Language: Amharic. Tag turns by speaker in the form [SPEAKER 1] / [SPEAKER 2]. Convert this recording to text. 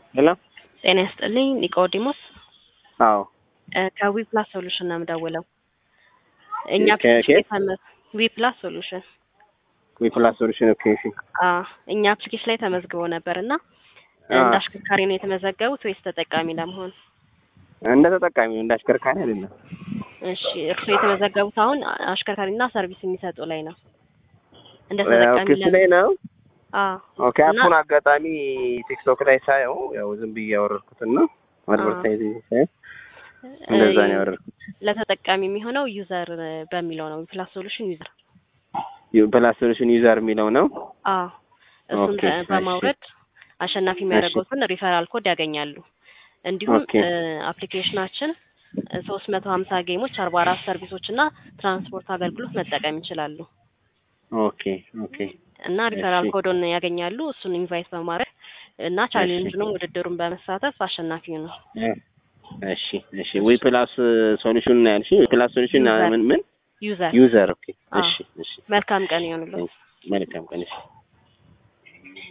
[SPEAKER 1] ሄሎ
[SPEAKER 2] ጤና ይስጥልኝ ኒቆዲሞስ
[SPEAKER 1] አዎ
[SPEAKER 2] ከዊ ፕላስ ሶሉሽን ነው የምደውለው። እኛ
[SPEAKER 1] ከ- ከየት?
[SPEAKER 2] ዊ ፕላስ ሶሉሽን
[SPEAKER 1] ዊፕላስ ሶሉሽን ኦኬ እሺ
[SPEAKER 2] አዎ እኛ አፕሊኬሽን ላይ ተመዝግቦ ነበር እና
[SPEAKER 1] አ።
[SPEAKER 2] እንደ አሽከርካሪ ነው የተመዘገቡት ወይስ ተጠቃሚ ለመሆን?
[SPEAKER 1] እንደ ተጠቃሚ ነው እንደ አሽከርካሪ አይደለም
[SPEAKER 2] እሺ እርስዎ የተመዘገቡት አሁን አሽከርካሪና ሰርቪስ የሚሰጡ ላይ ነው። እንደ
[SPEAKER 1] ኦኬ
[SPEAKER 2] ተጠቃሚ
[SPEAKER 1] እሱ ላይ ነው
[SPEAKER 2] አዎ
[SPEAKER 1] ኦኬ
[SPEAKER 2] እና-
[SPEAKER 1] አፑን አጋጣሚ ቲክቶክ ላይ ሳየው ያው ዝም ብዬ ያወረድኩትና አድቨርታይዝ ሳየው እንደዛ ነው ያወረድኩት
[SPEAKER 2] ለተጠቃሚ የሚሆነው ዩዘር በሚለው ነው ፕላስ ሶሉሽን ዩዘር
[SPEAKER 1] ፕላስ ሶሉሽን ዩዘር የሚለው ነው
[SPEAKER 2] አዎ እሱን
[SPEAKER 1] ኦኬ፣
[SPEAKER 2] በ-
[SPEAKER 1] እሺ።
[SPEAKER 2] በማውረድ አሸናፊ የሚያደርጉትን ሪፈራል ኮድ ያገኛሉ። እንዲሁም
[SPEAKER 1] ኦኬ።
[SPEAKER 2] አፕሊኬሽናችን ሶስት መቶ ሀምሳ ጌሞች አርባ አራት ሰርቪሶች እና ትራንስፖርት አገልግሎት መጠቀም ይችላሉ
[SPEAKER 1] ኦኬ ኦኬ
[SPEAKER 2] እና ሪፈራል
[SPEAKER 1] እሺ።
[SPEAKER 2] ኮዶን ያገኛሉ። እሱን ኢንቫይት በማድረግ እና ቻሌንጅንም ውድድሩን በመሳተፍ አሸናፊ ነው።
[SPEAKER 1] እሺ እሺ ዊ ፕላስ ሶሉሽን ነው ያልሽ ዊ ፕላስ ሶሉሽን
[SPEAKER 2] ዩዘር።
[SPEAKER 1] ምን ምን
[SPEAKER 2] ዩዘር
[SPEAKER 1] ዩዘር ኦኬ
[SPEAKER 2] አዎ።
[SPEAKER 1] እሺ እሺ
[SPEAKER 2] መልካም ቀን ይሆንልዎት።
[SPEAKER 1] መልካም ቀን እሺ